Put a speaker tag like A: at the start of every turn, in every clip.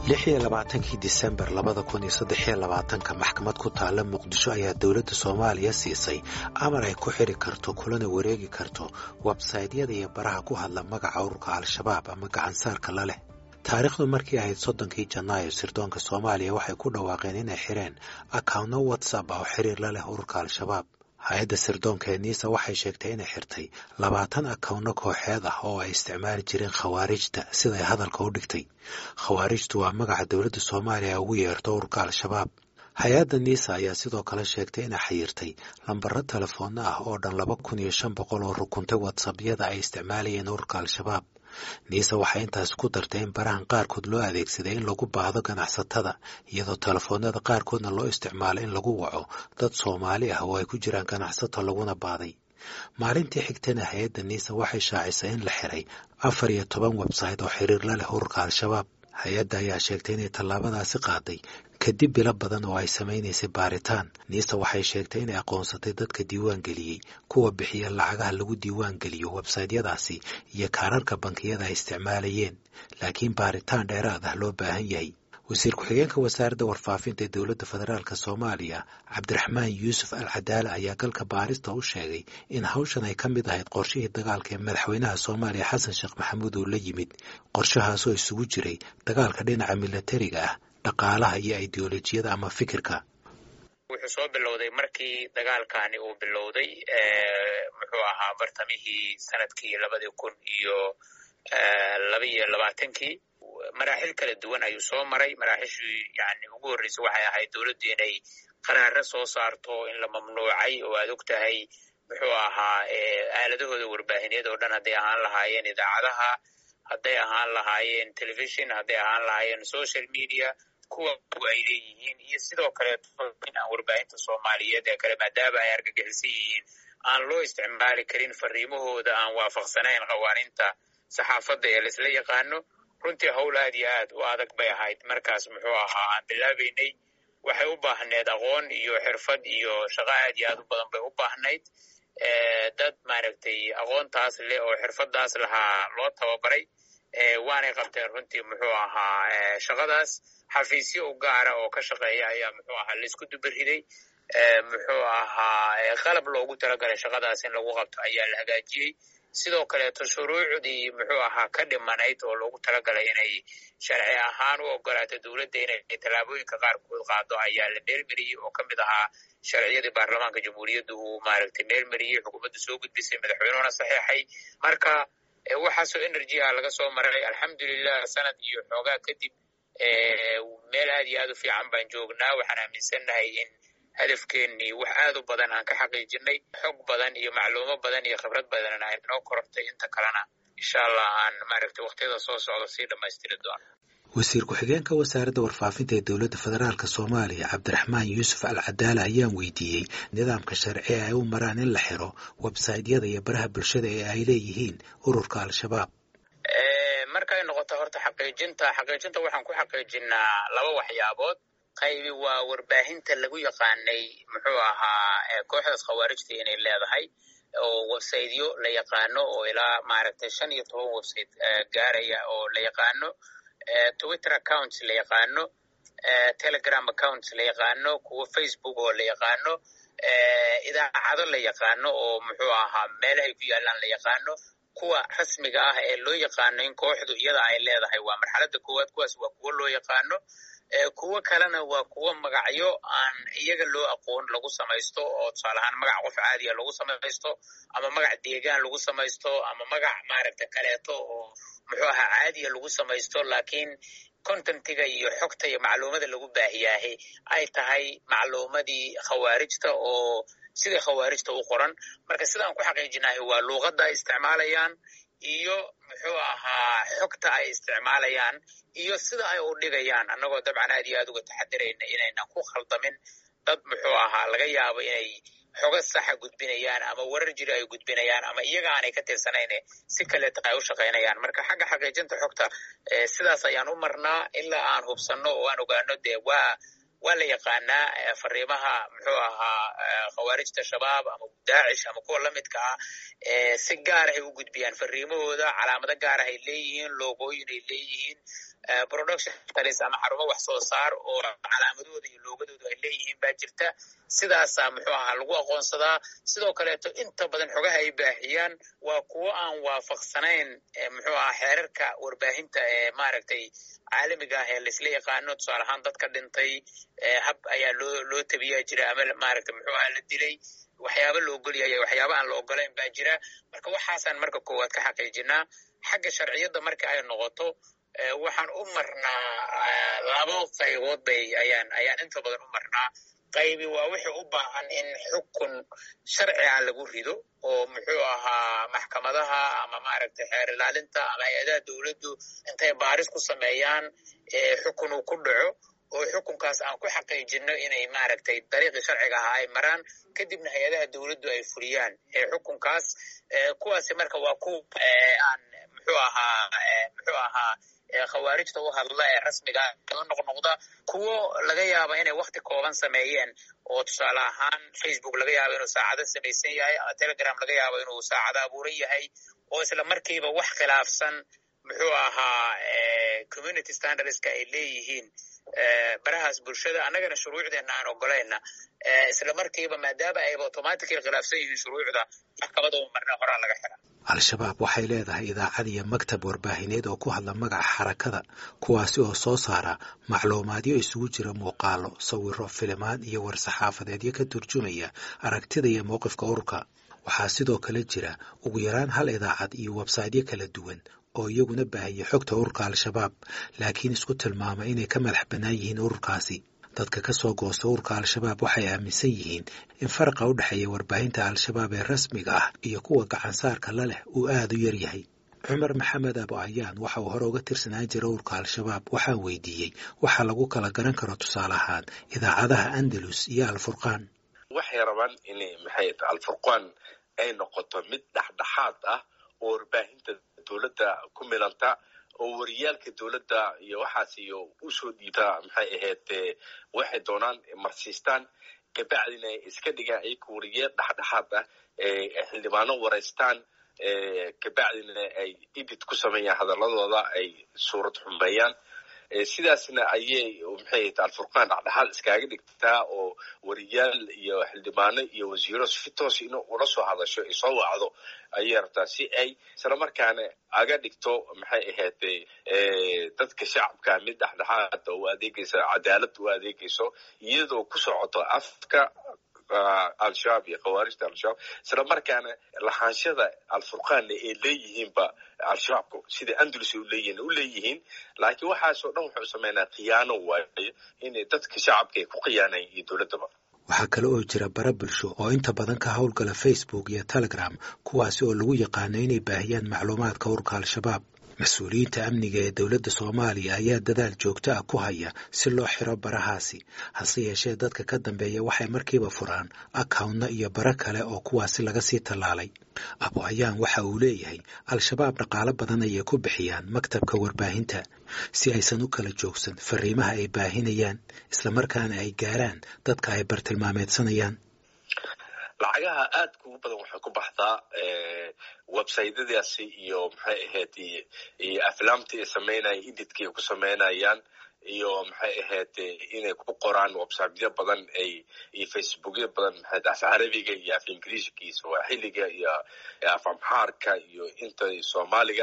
A: lix iyo labaatankii disembar labada kun iyo saddex iyo labaatanka maxkamad ku taalla muqdisho ayaa dowladda soomaaliya siisay amar ay ku xidhi karto kulana wareegi karto websaytyada iyo baraha ku hadla magaca ururka al-shabaab ama gacansaarka la leh taariikhdu markii ahayd soddonkii janaayo sirdoonka soomaaliya waxay ku dhawaaqeen inay xidheen akawnno whatsapp ah oo xiriir la leh ururka al-shabaab hay-adda sirdoonka ee niisa waxay sheegtay inay xirtay labaatan akawno kooxeed ah oo ay isticmaali jireen khawaarijta siday hadalka u dhigtay khawaarijtu waa magaca dowladda soomaaliya ugu yeerto ururka al-shabaab hay-adda niisa ayaa sidoo kale sheegtay inay xayirtay lambaro telefoonna ah oo dhan laba kun iyo shan boqol oo rukuntay watsapyada ay isticmaalayeen ururka al-shabaab niise waxay intaas ku dartay in barahan qaarkood loo adeegsaday in lagu baahdo ganacsatada iyadoo telefoonada qaarkoodna loo isticmaalo in lagu waco dad soomaali ah oo ay ku jiraan ganacsato laguna baaday maalintii xigtana hay-adda niise waxay shaacisay in la xiray afar iyo toban website oo xiriir la leh ururka al-shabaab hay-adda ayaa sheegtay inay tallaabadaasi qaaday kadib bilo badan oo ay samaynaysay baaritaan niisa waxay sheegtay inay aqoonsatay dadka diiwaan geliyey kuwa bixiya lacagaha lagu diiwaan geliyo websaytyadaasi iyo kaararka bankiyada ay isticmaalayeen laakiin baaritaan dheeraad ah loo baahan yahay wasiir ku-xigeenka wasaaradda warfaafinta ee dowladda federaalk soomaaliya cabdiraxmaan yuusuf al cadaale ayaa galka baarista u sheegay in hawshan ay ka mid ahayd qorshihii dagaalka ee madaxweynaha soomaaliya xasan sheekh maxamuud uu la yimid qorshahaasoo isugu jiray dagaalka dhinaca milatariga ah dhaqaalaha iyo ideolojiyada ama fikirka
B: wuxuu soo bilowday markii dagaalkani uu bilowday muxuu ahaa bartamihii sanadkii labadii kun iyo laba iyo labaatankii maraaxil kala duwan ayuu soo maray maraaxishii yani ugu horreysay waxay ahayd dowladdu inay qaraaro soo saarto in la mamnuucay oo aad og tahay muxuu ahaa aaladahooda warbaahineed oo dhan hadday ahaan lahaayeen idaacadaha hadday ahaan lahaayeen telefishon hadday ahaan lahaayeen social media kuwa ay leeyihiin iyo sidoo kaleeto in aan warbaahinta soomaaliyeed ee kale maadaama ay argagixisan yihiin aan loo isticmaali karin fariimahooda aan waafaqsanayn qawaaninta saxaafadda ee laisla yaqaano runtii howl aad iyo aad u adag bay ahayd markaas muxuu ahaa aan bilaabaynay waxay u baahneed aqoon iyo xirfad iyo shaqo aad iyo aad u badan bay u baahnayd dad maaragtay aqoontaas leh oo xirfadaas lahaa loo tababaray waanay qabteen runtii muxuu ahaa shaqadaas xafiisyo u gaara oo ka shaqeeya ayaa muxuu ahaa laisku dubariday muxuu ahaa qalab loogu talagalay shaqadaas in lagu qabto ayaa la hagaajiyey sidoo kaleeto shuruucdii muxuu ahaa ka dhimanayd oo loogu talagalay inay sharci ahaan u ogolaato dowladda inay tallaabooyinka qaarkood qaado ayaa la meelmeriyey oo ka mid ahaa sharciyadii baarlamaanka jamhuuriyadda uu maaragtay meelmeriyey xukuumadda soo gudbisay madaxweynuhuna saxeexay marka waxaasoo energy ah laga soo maray alxamdulilah sanad iyo xoogaa kadib meel aad iyo aad u fiican baan joognaa waxaan aaminsannahay in hadafkeennii wax aad u badan aan ka xaqiijinay xog badan iyo macluumo badan iyo khibrad badanna ay noo korortay inta kalena insha allah aan maaragtay wakhtiyada soo socda sii dhammaystiri doono
A: wasiir ku-xigeenka wasaaradda warfaafinta ee dowladda federaalk soomaaliya cabdiraxmaan yuusuf al cadaale ayaan weydiiyey nidaamka sharci ee ay u maraan in la xiro websaytyada iyo baraha bulshada ee ay leeyihiin ururka al-shabaab
B: markay noqoto horta xaqiijinta xaqiijinta waxaan ku xaqiijinaa laba waxyaabood qaybi waa warbaahinta lagu yaqaanay muxuu ahaa kooxdaas khawaarijta inay leedahay oo websaytyo la yaqaano oo ilaa maaragtay shan iyo toban website gaaraya oo la yaqaano twitter accounts la yaqaano telegram accounts la yaqaano kuwa facebook oo la yaqaano idaacado la yaqaano oo muxuu ahaa meelahay ku yaalaan la yaqaano kuwa rasmiga ah ee loo yaqaano in kooxdu iyada ay leedahay waa marxaladda koowaad kuwaas waa kuwo loo yaqaano kuwo kalena waa kuwo magacyo aan iyaga loo aqoon lagu samaysto oo tusaale ahaan magac qof caadiya lagu samaysto ama magac deegaan lagu samaysto ama magac maaragta kaleeto oo muxuu ahaa caadiya lagu samaysto laakiin contentiga iyo xogta iyo macluumada lagu baahiyaahe ay tahay macluumadii khawaarijta oo sidai khawaarijta u qoran marka sidaan ku xaqiijinahay waa luuqadda ay isticmaalayaan iyo muxuu ahaa xogta ay isticmaalayaan iyo sida ay u dhigayaan annagoo dabcan aad iyo aad uga taxadirayna inaynan ku khaldamin dad muxuu ahaa laga yaabo inay xogo saxa gudbinayaan ama warar jiri ay gudbinayaan ama iyaga aanay ka tirsanayne si kaleeta ay u shaqaynayaan marka xagga xaqiijinta xogta sidaas ayaan u marnaa ilaa aan hubsanno oo aan ogaano dee waa waa la yaqaanaa fariimaha muxuu ahaa khawaarijta shabaab ama daacish ama kuwa lamidka ah si gaarahay u gudbiyaan fariimahooda calaamado gaarahay leeyihiin loogooyin ay leeyihiin production talis ama xarumo wax soo saar oo calaamadooda iyo loogadooda ay leeyihiin baa jirta sidaasaa muxuu ahaa lagu aqoonsadaa sidoo kaleeto inta badan xogaha ay baahiyaan waa kuwo aan waafaqsanayn muxuu ahaa xeerarka warbaahinta ee maaragtay caalamiga ah ee laisla yaqaano tusaale ahaan dadka dhintay hab ayaa loo loo tabiyaa jira ama maaragtay muxuu ahaa la dilay waxyaaba la ogolyahay waxyaaba aan la ogolayn baa jira marka waxaasaan marka koowaad ka xaqiijinaa xagga sharciyadda marka ay noqoto waxaan u marnaa labo qaybood bay ayaan ayaan inta badan u marnaa qaybi waa wixii u baahan in xukun sharciga lagu rido oo muxuu ahaa maxkamadaha ama maaragtay xeer ilaalinta ama hay-adaha dowladdu intay baaris ku sameeyaan xukun uu ku dhaco oo xukunkaas aan ku xaqiijino inay maaragtay dariiqii sharciga ahaa ay maraan kadibna hay-adaha dowladdu ay fuliyaan xukunkaas kuwaasi marka waa kuwa aan muxuu ahaa muxuu ahaa khawaarijta u hadla ee rasmiga la noqnoqda kuwo laga yaaba inay wakti kooban sameeyeen oo tusaale ahaan facebook laga yaabo inuu saacado samaysan yahay ama telegram laga yaabo inuu saacado abuuran yahay oo isla markiiba wax khilaafsan muxuu ahaa community standardska ay leeyihiin barahaas bulshada annagana shuruucdeena aan ogolayna isla markiiba maadaama ayba automatically khilaafsan yihiin shuruucda maxkamada u marna horaa laga xira
A: al-shabaab waxay leedahay idaacad iyo maktab warbaahineed oo ku hadla magaca xarakada kuwaasi oo soo saara macluumaadyo isugu jira muuqaalo sawiro filimaan iyo war-saxaafadeedyo ka turjumaya aragtida iyo mowqifka ururka waxaa sidoo kale jira ugu yaraan hal idaacad iyo websaydyo kala duwan oo iyaguna baahiya xogta ururka al-shabaab laakiin isku tilmaama inay ka madax bannaan yihiin ururkaasi dadka ka soo goosta ururka al-shabaab waxay aaminsan yihiin in faraqa u dhexeeya warbaahinta al-shabaab ee rasmiga ah iyo kuwa gacansaarka la leh uu aada u yar yahay cumar maxamed abo ayaan waxa uu hore uga tirsanaan jira ururka al-shabaab waxaan weydiiyey waxa lagu kala garan karo tusaale ahaan idaacadaha andalus iyo alfurqaan
C: waxay rabaan inay maxay alfurqaan ay noqoto mid dhexdhexaad ah oo warbaahinta dowladda ku milanta oo wariyaalka dowladda iyo waxaas iyo usoo dhiibta maxay ahayd waxay doonaan marsiistaan kabacdina ay iska dhigaan ayaka wariyaal dhexdhexaad ah xildhibaano waraystaan kabacdina ay edit ku sameeyaan hadaladooda ay suurad xumeeyaan sidaasna ayay maxay ahayd alfurqaan dhexdhexaad iskaaga dhigtaa oo wariyaal iyo xildhibaano iyo wasiiro si toos in ula soo hadasho ay soo wacdo ayay rabtaa si ay isla markaana aga dhigto maxay ahayd dadka shacabka mid dhexdhexaada u adeegaysa cadaalad u adeegayso iyadoo ku socoto afka al-shabaab iyo khawaarijta al-shabaab isla markaana lahaanshada alfurqaanna ay leeyihiinba al-shabaabku sida andalus ay uleeyihin u leeyihiin laakiin waxaasoo dhan wuxuu sameynaa khiyaano waayo inay dadka shacabka ay ku khiyaanayan iyo dowladdaba
A: waxaa kale oo jira bara bulsho oo inta badan ka howlgala facebook iyo telegram kuwaasi oo lagu yaqaano inay baahiyaan macluumaadka ururka al-shabaab mas-uuliyiinta amniga ee dowladda soomaaliya ayaa dadaal joogto ah ku haya si loo xiro barahaasi hase yeeshee dadka ka dambeeya waxay markiiba furaan akawntna iyo bara kale oo kuwaasi laga sii tallaalay abo ayaan waxa uu leeyahay al-shabaab dhaqaalo badan ayay ku bixiyaan maktabka warbaahinta si aysan u kala joogsan fariimaha ay baahinayaan islamarkaana ay gaaraan dadka ay bartilmaameedsanayaan
C: lacagaha aadka ugu badan waxay ku baxdaa websytadaasi iyo maxay ahayd iyo aflaamtii ay sameynayaan edidkii ay ku sameynayaan iyo maxay ahayd inay ku qoraan websityo badan ay iyo facebookyo badan maxay af carabiga iyo af ingiriiska iyo swaaxiliga iyo af amxaarka iyo inta soomaaliga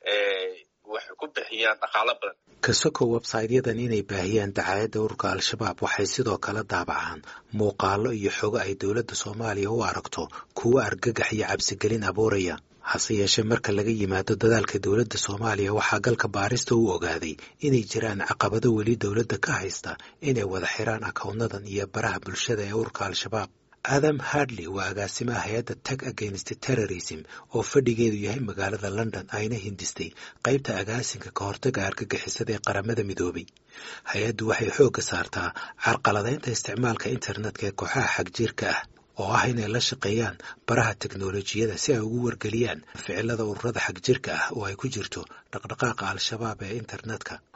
C: waxay ku bixiyaan dhaqaalo badan
A: kasoko websaytyadan inay baahiyaan dacaayadda ururka al-shabaab waxay sidoo kale daabacaan muuqaalo iyo xogo ay dowladda soomaaliya u aragto kuwo argagax iyo cabsigelin abuuraya hase yeeshee marka laga yimaado dadaalka dowladda soomaaliya waxaa galka baarista u ogaaday inay jiraan caqabado weli dowladda ka haysta inay wada xiraan akawnadan iyo baraha bulshada ee ururka al-shabaab adam hardley waa agaasimaha hay-adda tag against terrorism oo fadhigeedu yahay magaalada london ayna hindistay qaybta agaasinka ka hortaga argagixisada ee qaramada midoobay hay-addu waxay xoogga saartaa carqaladaynta isticmaalka internetka ee kooxaha xagjiirka ah oo ah inay la shaqeeyaan baraha teknolojiyada si ay ugu wargeliyaan ficilada ururada xagjirka ah oo ay ku jirto dhaqdhaqaaqa al-shabaab ee internetka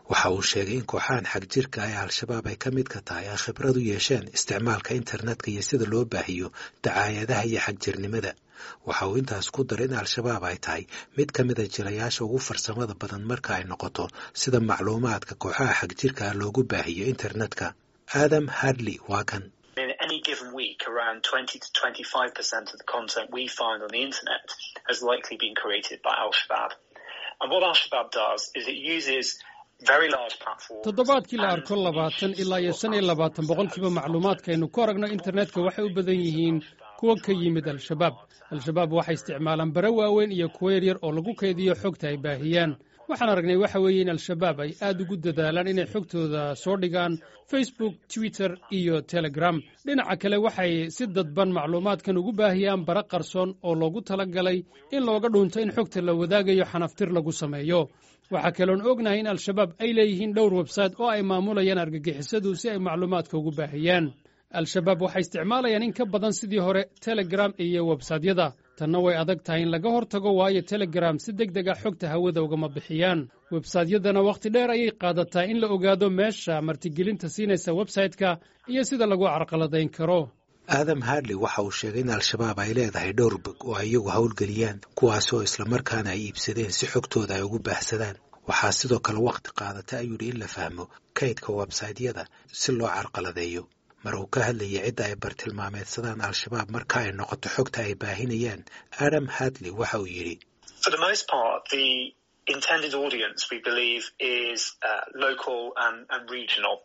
A: waxa uu sheegay in kooxahan xag jirka ee al-shabaab ay ka mid ka tahay ay khibrad u yeesheen isticmaalka internetka iyo sida loo baahiyo dacaayadaha iyo xagjirnimada waxa uu intaas ku daray in al-shabaab ay tahay mid ka mida jilayaasha ugu farsamada badan marka ay noqoto sida macluumaadka kooxaha xag jirka ah loogu baahiyo internetka adam hadley waa kan
D: In any given week, around 20 to 25% of the content we find on the internet has likely been created by Al Shabaab. And what Al Shabaab does is it uses very large platforms.
E: toddobaadkii la arko labaatan ilaa iyo shan iyo labaatan boqolkiiba macluumaadkaaynu ku aragno internetka waxay u badan yihiin kuwa ka yimid al-shabaab al-shabaab waxay isticmaalaan bare waaweyn iyo kuwo yaryar oo lagu kaydiyo xogta ay baahiyaan waxaan aragnay waxa weeye in al-shabaab ay aad ugu dadaalaan inay xogtooda soo dhigaan facebook twitter iyo telegram dhinaca kale waxay si dadban macluumaadkan ugu baahiyaan bare qarsoon oo loogu tala galay in looga dhunto in xogta la wadaagayo xanaftir lagu sameeyo waxaa kaloon ognahay in al-shabaab ay leeyihiin dhowr websayte oo ay maamulayaan argagixisadu si ay macluumaadka ugu baahiyaan al-shabaab waxay isticmaalayaan in ka badan sidii hore telegram iyo websaytyada tanna way adag tahay in laga hortago waayo telegram si deg deg ah xogta hawada ugama bixiyaan websaytyadana wakhti dheer ayay qaadataa in la ogaado meesha martigelinta siinaysa websayte-ka iyo sida lagu carqaladayn karo
A: aadam hadley waxa uu sheegay in al-shabaab ay leedahay dhowr bog oo ay iyagu howlgeliyaan kuwaasi oo islamarkaana ay iibsadeen si xogtooda ay ugu baahsadaan waxaa sidoo kale wakhti qaadata ayuu yidhi in la fahmo kaydka websaytyada si loo carqaladeeyo mar uu ka hadlayay cidda ay bartilmaameedsadaan al-shabaab marka ay noqoto xogta ay baahinayaan adam hadley waxa uu yidhi
D: For the most part, the intended audience, we believe, is uh, local and, and regional.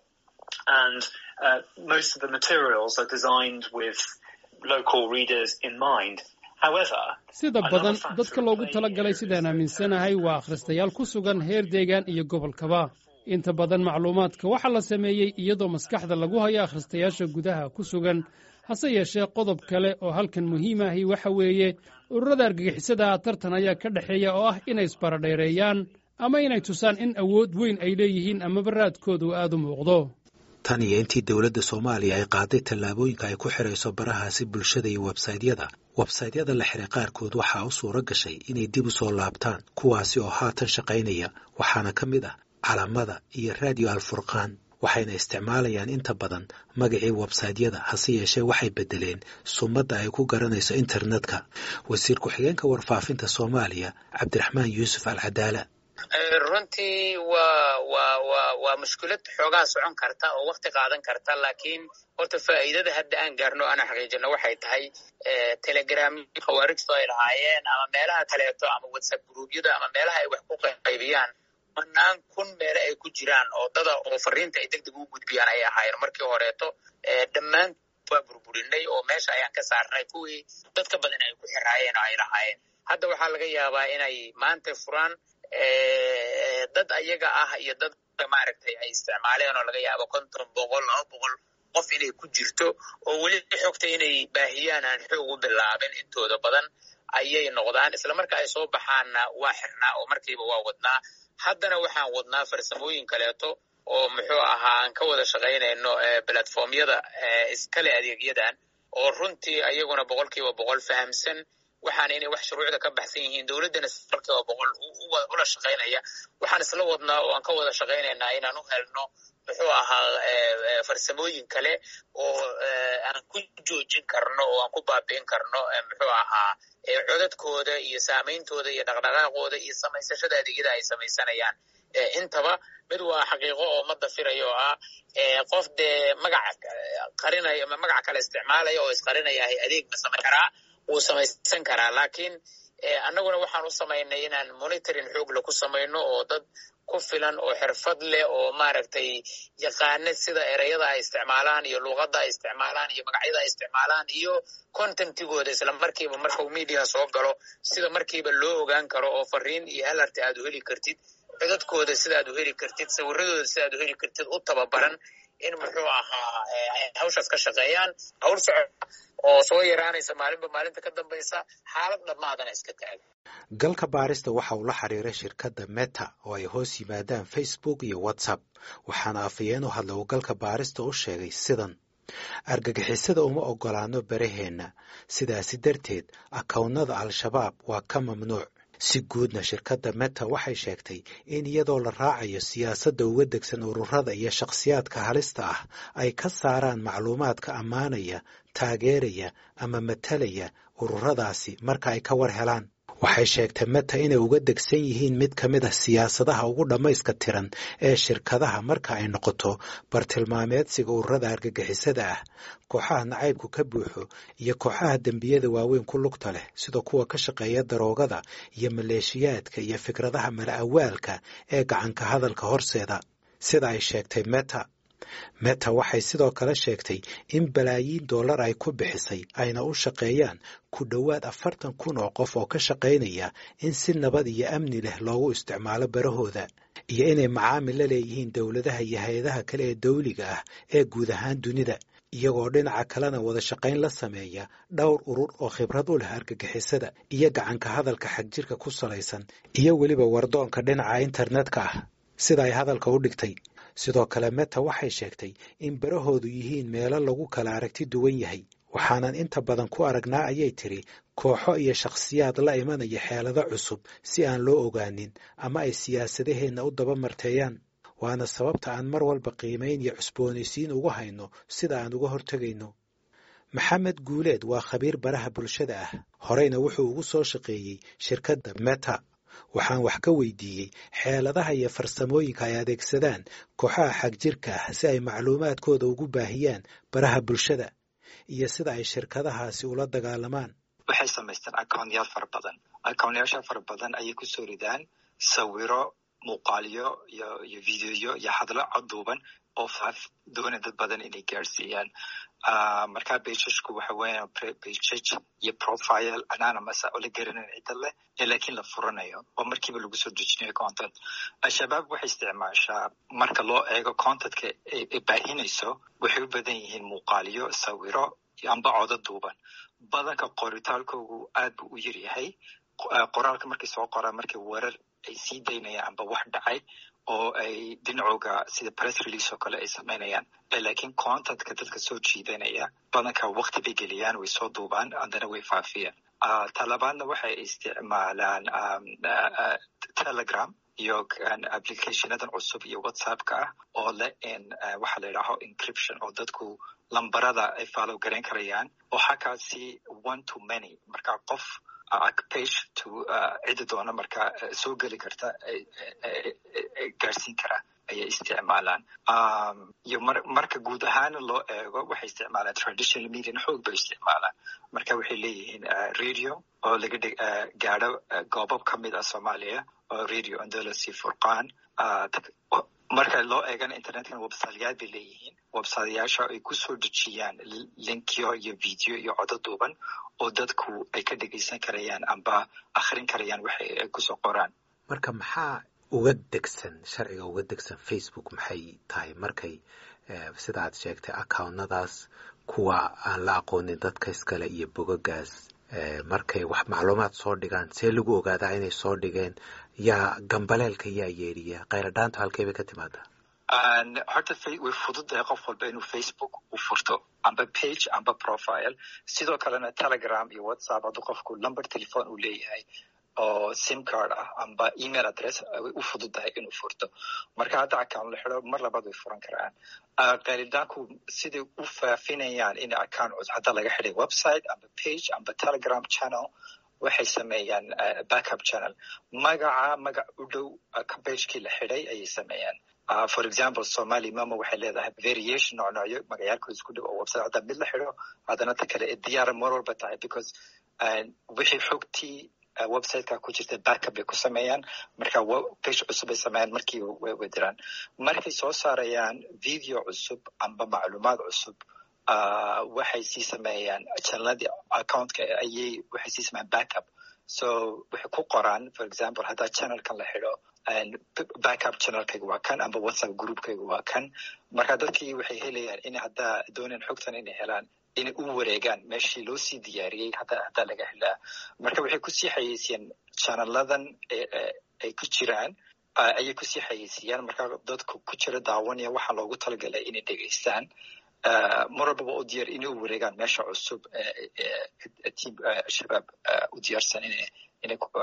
D: And uh, most of the materials are designed with local readers in mind. However,
E: sida badan dadka loogu tala galay sidaan aaminsanahay waa akhristayaal ku sugan heer deegaan iyo gobolkaba inta badan macluumaadka waxaa la sameeyey iyadoo maskaxda lagu hayo akhristayaasha gudaha ku sugan hase yeeshee qodob kale oo halkan muhiim ahi waxa weeye ururada argagixisada tartan ayaa ka dhexeeya oo ah inay isbaradheereeyaan ama inay tusaan in awood weyn ay leeyihiin amaba raadkoodu aad u muuqdo
A: tan iyo intii dowladda soomaaliya ay qaaday tallaabooyinka ay ku xidhayso barahaasi bulshada iyo websaytyada websaytyada la xiray qaarkood waxaa u suuro gashay inay dib u soo laabtaan kuwaasi oo haatan shaqaynaya waxaana ka mid ah calamada iyo raadiyo alfurqaan waxayna isticmaalayaan inta badan magacii websaytyada hase yeeshee waxay beddeleen sumadda ay ku garanayso internetka wasiir ku-xigeenka warfaafinta soomaaliya cabdiraxmaan yuusuf alcadaala
B: runtii waa waa waa waa mushkilad xoogaa socon karta oo wakti qaadan karta laakiin horta faa'iidada hadda aan gaarno ana xaqiijino waxay tahay telegram khawaarijtu ay lahaayeen ama meelaha kaleeto ama whatsapp gruubyada ama meelaha ay wax ku qaybiyaan manaan kun meele ay ku jiraan oo dada oo fariinta ay deg deg u gudbiyaan ay ahaayeen markii horeeto dhammaan waa burburinay oo meesha ayaan ka saarnay kuwii dadka badan ay ku xiraayeen oo ay lahaayeen hadda waxaa laga yaabaa inay maanta furaan dad ayaga ah iyo dad maaragtay ay isticmaaleen oo laga yaabo konton boqol laba boqol qof inay ku jirto oo weli xogta inay baahiyaan aan xoog u bilaabin intooda badan ayay noqdaan isla marka ay soo baxaanna waa xirnaa oo markiiba waa wadnaa haddana waxaan wadnaa farsamooyin kaleeto oo muxuu ahaa aan ka wada shaqaynayno platformyada iskale adeegyadan oo runtii ayaguna boqolkiiba boqol fahamsan waxaana inay wax shuruucda ka baxsan yihiin dowladdana boqolkiiba boqol ula shaqaynaya waxaan isla wadnaa oo aan ka wada shaqaynaynaa inaan u helno muxuu ahaa farsamooyin kale oo aan ku joojin karno oo aan ku baabi'in karno muxuu ahaa codadkooda iyo saameyntooda iyo dhaqdhaqaaqooda iyo samaysashada adeegyada ay samaysanayaan intaba mid waa xaqiiqo oo ma dafirayo oo ah qof dee magac qarinaya magac kale isticmaalaya oo isqarinaya adeeg ma samayn karaa wuu samaysan karaa laakiin annaguna waxaan u samaynay inaan monitoring xoogle ku samayno oo dad ku filan oo xirfad leh oo maaragtay yaqaana sida ereyada ay isticmaalaan iyo luuqadda ay isticmaalaan iyo magacyada ay isticmaalaan iyo contentigooda isla markiiba markau media soo galo sida markiiba loo ogaan karo oo fariin iyo alarta aad u heli kartid codadkooda sidaad u heli kartid sawiradooda sidaad u heli kartid u tababaran in muxuu ahaa hawshaas ka shaqeeyaan hawl socod oo soo yaraanaysa maalinba maalinta ka dambaysa xaalad dhammaadana iska taaga
A: galka baarista waxa uu la xiriiray shirkadda meta oo ay hoos yimaadaan facebook iyo whatsapp waxaana afhayeen u hadla uu galka baarista u sheegay sidan argagixisada uma oggolaano baraheenna sidaasi darteed akownnada al-shabaab waa ka mamnuuc si guudna shirkadda meta waxay sheegtay in iyadoo la raacayo siyaasadda uga degsan ururada iyo shakhsiyaadka halista ah ay ka saaraan macluumaadka ammaanaya taageeraya ama matalaya ururadaasi marka ay ka war helaan waxay sheegtay meta inay uga degsan yihiin mid ka mid ah siyaasadaha ugu dhammayska tiran ee shirkadaha marka ay noqoto bartilmaameedsiga ururada argagixisada ah kooxaha nacaybku ka buuxo iyo kooxaha dembiyada waaweyn ku lugta leh sida kuwa ka shaqeeya daroogada iyo maleeshiyaadka iyo fikradaha mala awaalka ee gacanka hadalka horseeda sida ay sheegtay meta meta waxay sidoo kale sheegtay in balaayiin dollar ay ku bixisay ayna u shaqeeyaan ku dhowaad afartan kun oo qof oo ka shaqaynaya in si nabad iyo amni leh loogu isticmaalo barahooda iyo inay macaamil la leeyihiin dowladaha iyo hay-adaha kale ee dawliga ah ee guud ahaan dunida iyagoo dhinaca kalena wada shaqayn la sameeya dhowr urur oo khibrad u leh argagixisada iyo gacanka hadalka xagjirka ku salaysan iyo weliba wardoonka dhinaca internetka ah sida ay hadalka u dhigtay sidoo kale meta waxay sheegtay in barahoodu yihiin meelo lagu kala aragti duwan yahay waxaanan inta badan ku aragnaa ayay tiri kooxo iyo shakhsiyaad la imanaya xeelado cusub si aan loo ogaanin ama ay siyaasadaheenna u daba marteeyaan waana sababta aan mar walba qiimayn iyo cusboonaysiin ugu hayno sida aan uga hortegayno maxamed guuleed waa khabiir baraha bulshada ah horeyna wuxuu ugu soo shaqeeyey shirkadda meta waxaan wax ka weydiiyey xeeladaha iyo farsamooyinka ay adeegsadaan kooxaha xagjirka ah si ay macluumaadkooda ugu baahiyaan baraha bulshada iyo sida ay shirkadahaasi ula dagaalamaan
F: waxay samaystaan accounyaal fara badan accounyaasha fara badan ayay kusoo ridaan sawiro muuqaalyo iyo iyo videoyo iyo hadlo coduuban oo faaf doona dad badan inay gaarsiiyaan markaa bejajku waxa weeyaan bejaj iyo profile anonymous oo la garanayn cidda leh ee laakiin la furanayo oo markiiba lagu soo dejinayo content al-shabaab waxay isticmaashaa marka loo eego contentka ay baahinayso waxay u badan yihiin muuqaalyo sawiro amba codo duuban badanka qoritaalkoogu aad buu u yaryahay qoraalka markay soo qoraan markay weerar ay sii daynayaan amba wax dhacay oo ay dhinacooga sida press release oo kale ay samaynayaan laakiin contentka dadka soo jiidanaya badanka wakti bay geliyaan way soo duubaan haddana way faafiyaan talabaadna waxay isticmaalaan telegram iyo applicationadan cusub iyo whatsappka ah oo leh in waxa la yidhaaho encryption oo dadku lambarada ay follow garayn karayaan oo xakaasi one to many marka qof page to cidda doona marka soo geli karta gaarsiin kara ayay isticmaalaan iyo marka guud ahaana loo eego waxay isticmaalaan traditional median xoog bay isticmaalaan marka waxay leeyihiin radio oo laga gaadho goobab ka mid ah soomaaliya oo radio andolosi furqaan marka loo eegana internetkana websiteyaal bay leeyihiin websiteyaasha ay kusoo dejiyaan linkyo iyo video iyo codo duuban oo dadku ay ka dhegaysan karayaan amba akhrin karayaan waxay ay kusoo qoraan
A: marka maxaa uga degsan sharciga uga degsan facebook maxay tahay markay sida aad sheegtay accountnadaas kuwa aan la aqoonin dadka iskale iyo bogagaas markay wax macluumaad soo dhigaan see lagu ogaadaa inay soo dhigeen yaa gambaleelka yaa yeedhiya khayradhaanta halkey bay ka timaadaa
F: horta way fududahay qof walba inuu facebook u furto amba page amba profile sidoo kalena telegram iyo whatsapp hadduu qofku number telephone uu leeyahay oo sim card ah amba email address way u fududahay inuu furto marka hadda account la xido mar labaad way furan karaan qaalidaanku siday u faafinayaan in account cusub hadda laga xiday website amba page amba telegram channel waxay sameeyaan backup channel magaca magac u dhow pagekii la xiday ayay sameeyaan for example somali mama waxay leedahay variation noocnoocyo magacaalkooda isku dhow oo website hadda mid la xido haddana ta kale diyaara mar walba tahay because wixii xogtii websiteka ku jirta backup bay ku sameeyaan marka page cusub ay sameeyaan markii way diraan markay soo saarayaan video cusub amba macluumaad cusub waxay sii sameeyaan channeladii accountka ayay waxay sii sameeyaan backup so waxay ku qoraan for example haddaa channelkan la xido backup channelkayga waa kan amba whatsapp groupkayga waa kan marka dadkii waxay helayaan in haddaa doonaan xogtan inay helaan inay u wareegaan meeshii loo sii diyaariyey haddaa laga helaa marka waxay kusii xayeysiiyaan channeladan ay ku jiraan ayay kusii xayeysiiyaan marka dadku ku jira daawanaya waxaa loogu talagalay inay dhegeystaan mar walbaba u diyaar inay u wareegaan meesha cusub tiam shabaab u diyaarsan inay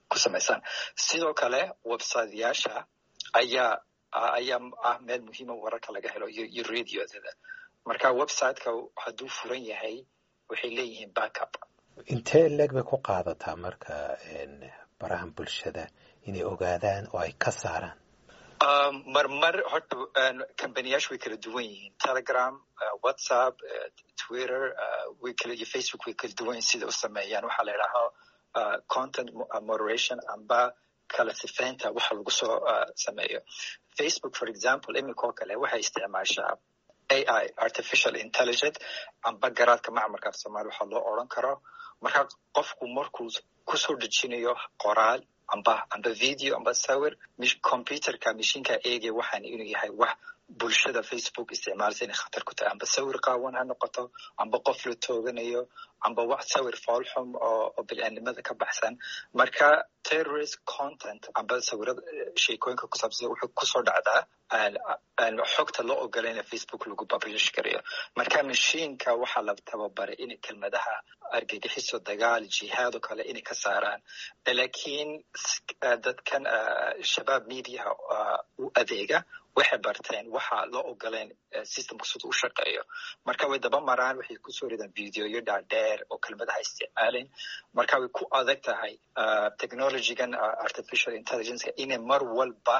F: ku samaysaan sidoo kale websiteyaasha ayaa ayaa ah meel muhiima wararka laga helo iyo radiodada marka websiteka hadduu furan yahay waxay leeyihiin backup
A: intee leeg bay ku qaadataa marka barahan bulshada inay ogaadaan oo ay ka saaraan
F: marmar horta companiyaashu way kala duwan yihiin telegram whatsapp twitter way kala iyo facebook way kala duwan yihin sida u sameeyaan waxaa la idhaahaa content moderation amba kala sifeynta waxa lagu soo sameeyo facebook for example iminka oo kale waxay isticmaashaa ai artificial intelligent amba garaadka macmarka af somalia waxaa loo odran karo marka qofku markuu kusoo dejinayo qoraal amba amba video amba sawir computerka mashiinka eegay waxaan inuu yahay wax bulshada facebook isticmaalsa inay khatar ku tahay amba sawir qaawan ha noqoto amba qof la tooganayo amba wax sawir foolxum oo bil'aanimada ka baxsan marka terrorist content amba sawirada sheekooyinka ku saabsan wuxuu kusoo dhacdaa xogta loo ogola in facebook lagu publish garayo marka mashiinka waxaa la tababaray in kelmadaha argagixiso dagaal jihaad oo kale inay ka saaraan lakiin dadkan shabaab mediaha u adeega waxay barteen waxa loo ogoleen systemka sida u shaqeeyo marka way daba maraan waxay kusoo ridaan videoyo dhaadheer oo kelmadaha isticmaalen marka way ku adag tahay technologygan artificial intelligenceka inay mar walba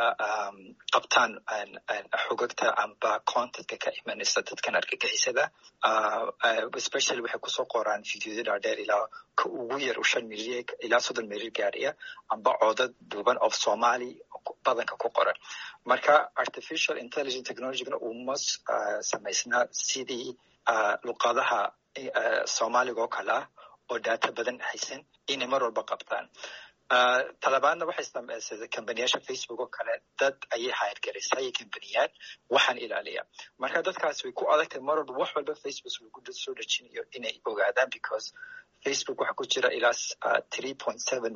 F: qabtaan xogagta amba contentka ka imanaysa dadkan argagixisada especially waxay kusoo qoraan videoyo dhaadheer ilaa ka ugu yar u shan milyan ilaa soddon milyan gaariya amba coodad duuban of somali badanka ku qoran marka artificial intelligent technologygana uma samaysnaa sidii luqadaha soomaaliga oo kale ah oo data badan haysan inay mar walba qabtaan talabaadna waxay samaysay kambaniyaasha facebook oo kale dad ayay hayrgarisay kambaniyaal waxaan ilaaliya marka dadkaas way ku adagtahay mar walba wax walba facebook lagu soo dejinayo inay ogaadaan because facebook waxaa ku jira ilaa three point seven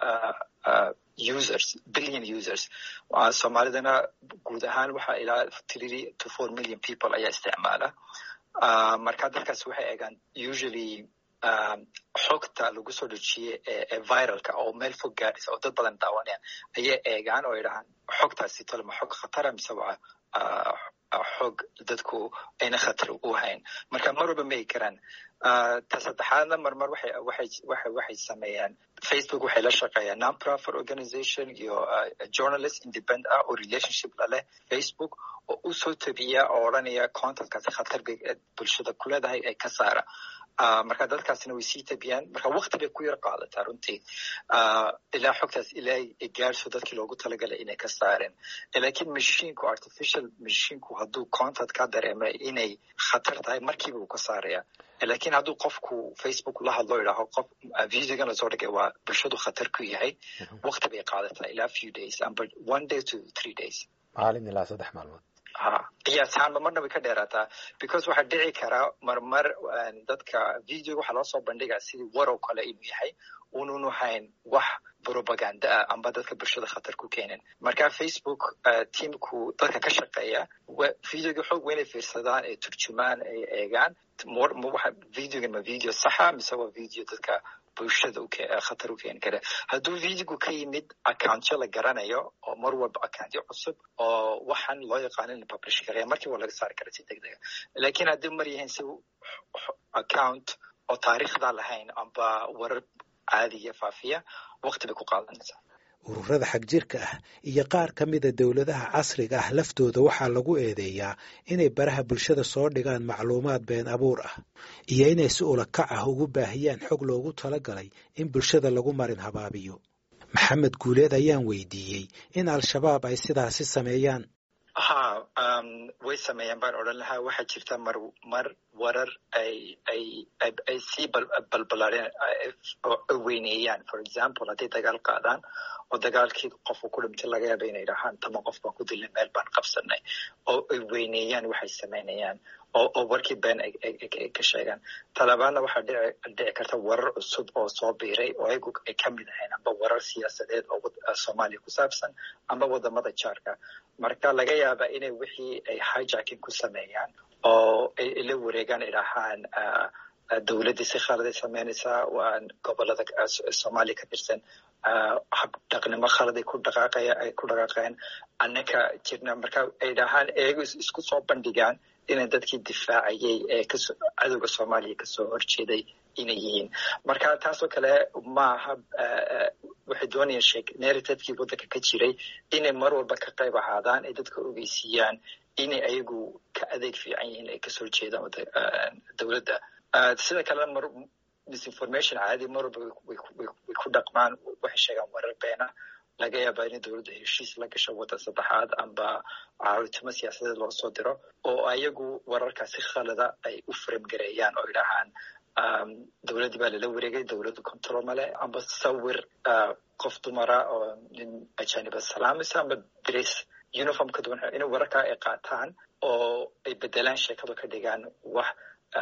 F: users billion users soomaalidana guud ahaan waxaa ilaa three to four million people ayaa isticmaala marka dadkaas waxay eegaan usually xogta lagu soo dejiyey ee viralka oo meel fog gaadhaysa oo dad badan daawanayaan ayay eegaan oo idhahaan xogtaasi tolma xog khatara mise waa xog dadku ayna khatar u hayn marka mar walba ma egi karaan ta saddexaadna marmar waxay sameeyaan facebook waxay la shaqeeyaan non-profit organization iyo journalist independent ah oo relationship laleh facebook oo u soo tabiya oo odranaya contentkaasi khatar bay bulshada ku leedahay ee ka saara marka dadkaasna way sii tabiyaan marka wakti bay ku yar qaadataa runtii ilaa xogtaas ilaa gaarso dadkii loogu talagalay inay ka saareen lakiin mashinku artificial mashinku hadduu content ka dareema inay khatar tahay markiiba uu ka saaraya lakiin hadduu qofku facebook la hadlo idhaaho qof videogan lasoo dhigay waa bulshadu khatar ku yahay wakti bay qaadataa ilaa few days amba one day to three days
A: maalin ilaa saddex maalmood
F: ha qiyaasaanba marna way ka dheeraataa because waxaa dhici karaa marmar dadka video waxaa loo soo bandhigaa sidii warow kale inuu yahay ununu hayn wax propaganda ah amba dadka bulshada khatar ku keenin marka facebook teamku dadka ka shaqeeya videoga xoog weynay fiirsadaan ay turjumaan ay eegaan videogan ma video saxa mise waa video dadka bulshada khatar u keeni kara hadduu videogu ka yimid accountyo la garanayo oo mar walba accountyo cusub oo waxaan loo yaqaano in la publish karaya markii waa laga saari kara si deg dega lakiin haddii mar yahayn si account oo taariikhda lahayn amba warar caadiya faafiya wakti bay ku qaadanaysaa
A: ururada xagjirka ah iyo qaar ka mida dowladaha casriga ah laftooda waxaa lagu eedeeyaa inay baraha bulshada soo dhigaan macluumaad been abuur ah iyo inay si ulakac ah ugu baahiyaan xog loogu talagalay in bulshada lagu marin habaabiyo maxamed guuleed ayaan weydiiyey in al-shabaab ay sidaasi sameeyaan
F: ha way sameeyaan baan odhan lahaa waxaa jirta mar mar warar ay ay ay sii balbalaadeen weyneeyaan for example hadday dagaal qaadaan oo dagaalkii qofku ku dhintay laga yaaba inay dhahaan tama qof baan ku dilnay meel baan qabsanay oo ay weyneeyaan waxay samaynayaan oo oo warkii been ay ka sheegaan talabaadna waxaa dhici dhici karta warar cusub oo soo biiray oo ayagu ay ka mid ahayn amba warar siyaasadeed oo soomaaliya ku saabsan amba wadamada jaarka marka laga yaaba inay wixii ay hijacking ku sameeyaan oo ay la wareegaan idhahaan dowladdii si khaladay sameynaysaa waa gobolada soomaaliya ka tirsan hab dhaqnimo khaladay ku dhaqaaqaya ay ku dhaqaaqeen annaka jirna marka ay dhahaan eego isku soo bandhigaan inay dadkii difaacayay ee kasoo cadowga soomaaliya kasoo horjeeday inay yihiin marka taasoo kale maaha waxay doonayaan sheeg narrativekii waddanka ka jiray inay mar walba ka qayb ahaadaan ay dadka ogeysiiyaan inay ayagu ka adeeg fiican yihiin ay kasoo horjeedaan dowladda sida kalena mar misinformation caadi mar walba way ku dhaqmaan waxay sheegaan warar beena laga yaabaa inay dowladda heshiis la gasho waddan saddexaad amba caawitimo siyaasadeed loo soo diro oo ayagu wararkaas si khalada ay u faramgareeyaan oo idhahaan dowladdii baa lala wareegay dowladdu control male amba sawir qof dumara oo nin ajaniba salaamaysa amba dres uniform ka duwan inay wararkaa ay qaataan oo ay bedelaan sheekada ka dhigaan wax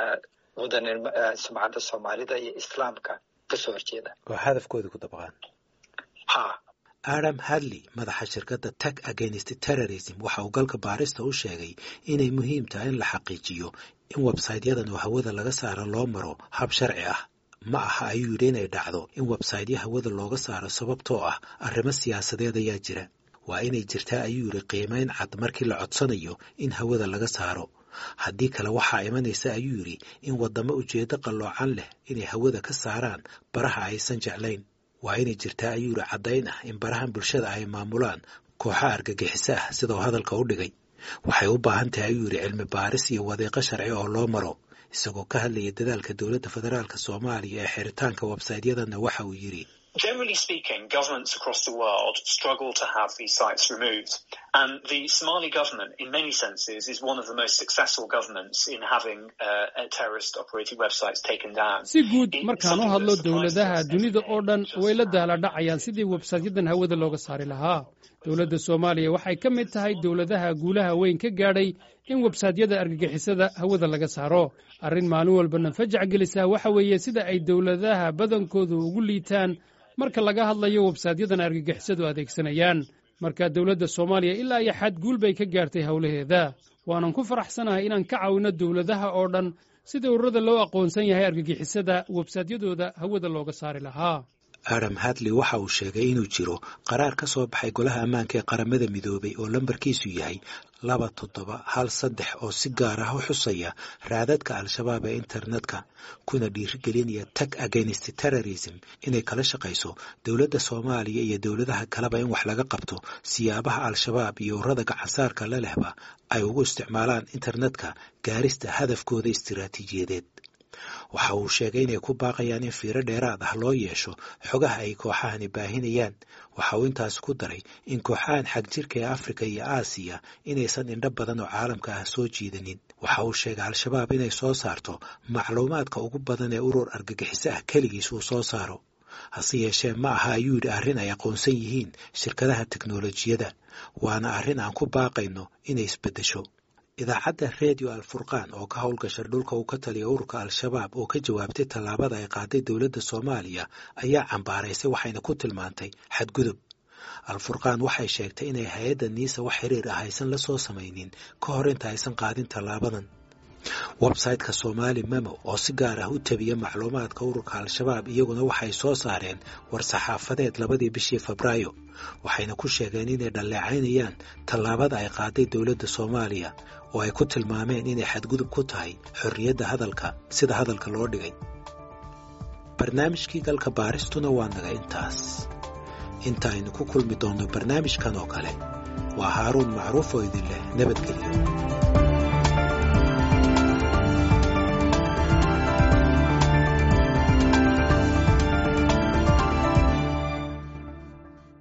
F: wadan sumcadda soomaalida iyo islaamka kasoo horjeeda
A: oo hadafkooda ku dabaqaan
F: ha
A: adam hadley madaxa shirkadda tag against terrorism waxa uu galka baarista u sheegay inay muhiim tahay in la xaqiijiyo in websaytyadan oo hawada laga saaro loo maro hab sharci ah ma aha ayuu yidhi inay dhacdo in websaytyo hawada looga saaro sababtoo ah arrimo siyaasadeed ayaa jira waa inay jirtaa ayuu yidhi qiimayn cad markii la codsanayo in hawada laga saaro haddii kale waxaa imanaysa ayuu yidhi in waddamo ujeeddo qalloocan leh inay hawada ka saaraan baraha aysan jeclayn waa inay jirtaa ayuu yidhi caddayn ah in barahan bulshada ay maamulaan kooxa argagixiso ah sidoo hadalka u dhigay waxay u baahan tahay ayuu yidhi cilmi baaris iyo wadiiqo sharci oo loo maro isagoo ka hadlaya dadaalka dowladda federaalka soomaaliya ee xiritaanka websaytyadanna waxa uu yidhi
D: Generally speaking, governments across the world struggle to have these sites removed. And the Somali government, in many senses, is one of the most successful governments in having uh, terrorist operating websites taken down.
E: si guud markaan u hadlo dowladaha dunida oo dhan way la daaladhacayaan sidii websaytyadan hawada looga saari lahaa dowladda soomaaliya waxay ka mid tahay dowladaha guulaha weyn ka gaadhay in websaytyada argagixisada hawada laga saaro arrin maalin walbana fajac gelisaa waxa weeye sida ay dowladaha badankoodu ugu liitaan marka laga hadlayo websaytyadan argagixisadu adeegsanayaan marka dowladda soomaaliya ilaa iyo xad guul bay ka gaartay howlaheeda waanan ku faraxsanahay inaan ka caawinno dowladaha oo dhan sida ururada loo aqoonsan yahay argagixisada websaytyadooda hawada looga saari lahaa
A: adam hadley waxa uu sheegay inuu jiro qaraar ka soo baxay golaha ammaanka ee qaramada midoobay oo lambarkiisu yahay laba toddoba hal saddex oo si gaar ah u xusaya raadadka al-shabaab ee internetka kuna dhiirigelinaya tag against terrorism inay kala shaqayso dowladda soomaaliya iyo dowladaha kaleba in wax laga qabto siyaabaha al-shabaab iyo ururada gacansaarka la lehba ay ugu isticmaalaan internetka gaarista hadafkooda istiraatiijiyadeed waxa uu sheegay inay ku baaqayaan in fiiro dheeraad ah loo yeesho xogaha ay kooxahani baahinayaan waxa uu intaas ku daray in kooxahan xagjirka ee afrika iyo aasiya inaysan indho badan oo caalamka ah soo jiidanin waxa uu sheegay al-shabaab inay soo saarto macluumaadka ugu badan ee urur argagixiso ah keligiis uu soo saaro hase yeeshee ma aha ayuu yidhi arrin ay aqoonsan yihiin shirkadaha teknolojiyadda waana arrin aan ku baaqayno inay isbeddesho idaacadda redio alfurqaan oo ka howlgasha dhulka uu ka taliya ururka al-shabaab oo ka jawaabtay tallaabada ay qaaday dowladda soomaaliya ayaa cambaaraysay waxayna ku tilmaantay xadgudub al-furqaan waxay sheegtay inay hay-adda niisa wax xiriir ah aysan la soo samaynin ka hor inta aysan qaadin tallaabadan websayteka somaali memo oo si gaar ah u tabiya macluumaadka ururka al-shabaab iyaguna waxay soo saareen war-saxaafadeed labadii bishii febraayo waxayna ku sheegeen inay dhalleecaynayaan tallaabada ay qaaday dowladda soomaaliya oo ay ku tilmaameen inay xadgudub ku tahay xorriyadda hadalka sida hadalka loo dhigay barnaamijkii galka baaristuna waa naga intaas inta aynu ku kulmi doonno barnaamijkan oo kale waa haaruun macruuf oo idin leh nabadgelyo